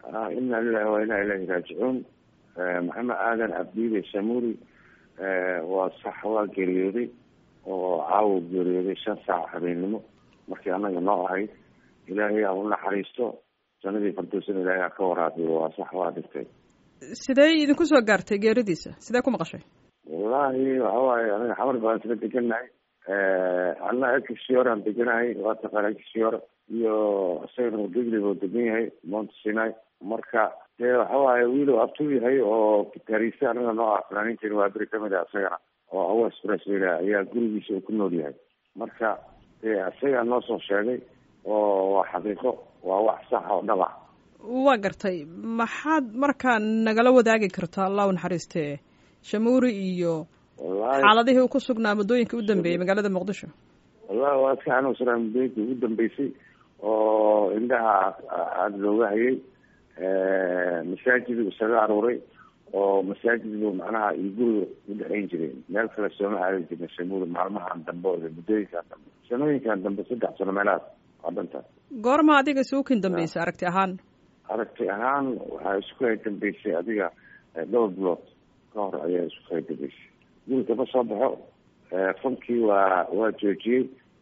ina lilahi wa inaa ilahi raajicuun maxamed aadan cabdiile samuri waa sax waa geeriyooday oo caawa geeriyooday shan saac habeennimo markii anaga noo ahayd ilaahay ha u naxariisto sanadii fardowsan ilaahay ha ka waraabiyo waa sax waa dhigtay sidee idinku soo gaartay geeridiisa sidee ku maqashay wallahi waxa waaye aniga xamar baan isla deganahay anna exioran deganahay waa taqaana exior iyo isagana degli buu degan yahay mount sinai marka dee waxa waaye wiil oo abtuu yahay oo gitaariiste anaga noo ah fanaaniinteena waa beri kamid ah isagana oo awas braswela ayaa gurigiisa uu ku nool yahay marka dee isagaa noo soo sheegay oo waa xaqiiqo waa wax sax oo dhab ah waa gartay maxaad markaa nagala wadaagi kartaa allah u naxariistee shamuuri iyo xaaladihii uu ku sugnaa muddooyinka u dambeeyey magaalada muqdisho wallahi waa iska xanuunsanaa muddooyinkii ugu dambeysay oo indhaha aada looga hayay masaajid isaga aruuray oo masaajidbu macnaha iyo guriga udhexeyn jiray meel kale sooma aadan jirna shamuuri maalmahan dambe o muddooyinkan dambe sanooyinkan dambe saddex sano meelahaas waa dhantaas goorma adiga isuukin dambeysay aragti ahaan aragti ahaan waxaa isku hay dambeysay adiga dhowr bilood ka hor ayaa isku hay dambeysay guriga ma soo baxo fankii waa waa joojiyey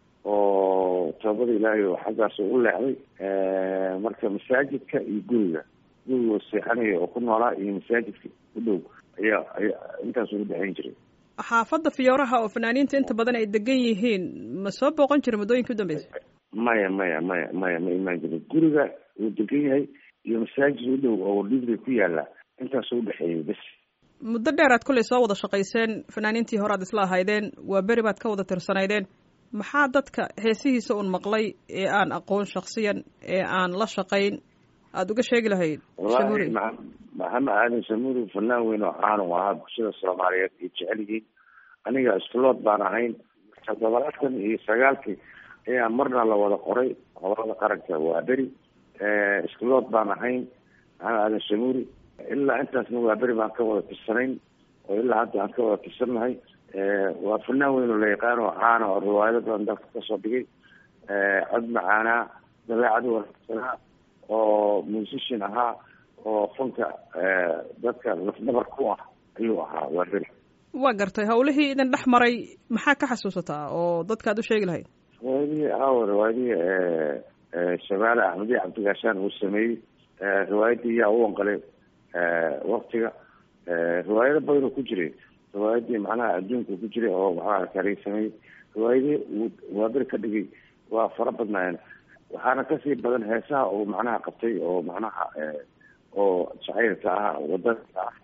oo toobada ilaahay oo xaggaas u leexday marka masaajidka iyo guriga guriga seexanaya oo ku noolaa iyo masaajidka u dhow ayaa ayaa intaas ugu dhexeyn jiray xaafadda fiyooraha oo fanaaniinta inta badan ay degan yihiin ma soo booqan jira muddooyinka u dambeysay maya maya maya maya ma imaan jirin guriga uu degan yahay iyo masaajid u dhow oo dhibri ku yaala intaas u dhexeeyay bes muddo dheer aad kollay soo wada shaqayseen fanaaniintii hore aad isla ahaydeen waa beri baad ka wada tirsanaydeen maxaa dadka heesihiisa un maqlay ee aan aqoon shaksiyan ee aan la shaqayn aada uga sheegi lahayd wallahi maxamed aadan samuri fanaan weyn oo caan u ahaa bulshada soomaaliyeed ay jecel yihiin aniga iskulood baan ahayn toddobaatan iyo sagaalkii ayaa marna la wada qoray hobolada qaranka waa beri iskulood baan ahayn maxamed aadan samuri ilaa intaasna waa beri baan ka wada tirsanayn oo ilaa hadda aan ka wada tirsannahay waa fanaan weyn oo la yaqaan oo caana oo riwaayado badan dalka kasoo dhigay cod macaanaa dabeecad wanaagsanaa oo musician ahaa oo fanka dadka lafdabar ku ah ayuu ahaa waa beri waa gartay hawlihii idin dhex maray maxaa ka xasuusataa oo dadka ad u sheegi lahayd riwaayadihii aawo riwaayadihii shabaale axmediya cabdigaashaan uu sameeyey riwaayadii yaa u wanqalay waktiga riwaayado badan oo ku jiray riwaayadii macnaha adduunka ku jiray oo maxaa kareysamay riwaayadii waa beri ka dhigay waa fara badnaayeen waxaana kasii badan heesaha oo macnaha qabtay oo macnaha oo jacaylka ah wadanka ah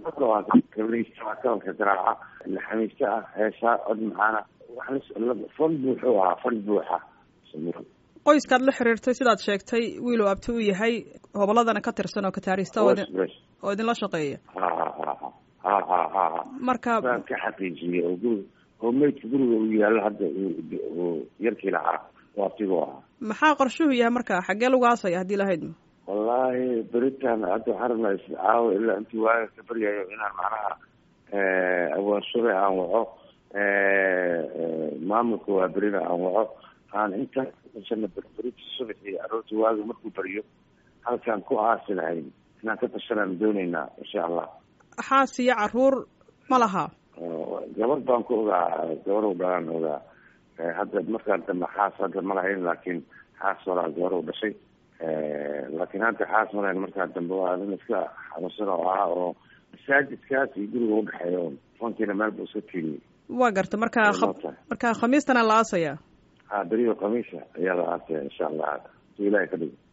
kabanka garaaca laxamiista ah heesaa cod macaana fan buuxuu ahaa fan buuxa qoyskaad la xiriirtay sidaad sheegtay wiiluu abti u yahay hoboladana ka tirsan oo kataarista oo idinla shaqeeya ha ha ha marka baan ka xaqiijiyey oo guriga oo meydka guriga uu yaalo hadda yarkii lahaa oo abtigu ahaa maxaa qorshuhu yahay marka xaggee lagu aasaya haddii lahayd wallaahi beritaan hadda waxaan rabnaa iscaawo ilaa intii waaga ka baryayo inaan macnaha awaanshure aan waco maamulka waa berina aan waco aan intaan kutasana berberiti subaxii aroortii waaga markuu baryo halkaan ku aasi lahayn inaan ka tashanaan dooneynaa insha allah xaas iyo caruur ma laha gabar baan ku ogaa gabar u dhalaan ogaa hadda markaan dambe xaas hadda ma lahayn laakiin xaas walaa gabar u dhashay laakiin hadda xaas ma lahayn markaan dambe waa nin iska xanuunsan oo ah oo masaajidkaas iyo guriga udhexeeya o fankiina meel buu iska tiiriyey waa garta markaa markaa khamiistana la aasaya ha beriyo khamiisa ayaa la aasaya insha allah si ilahay ka dhigo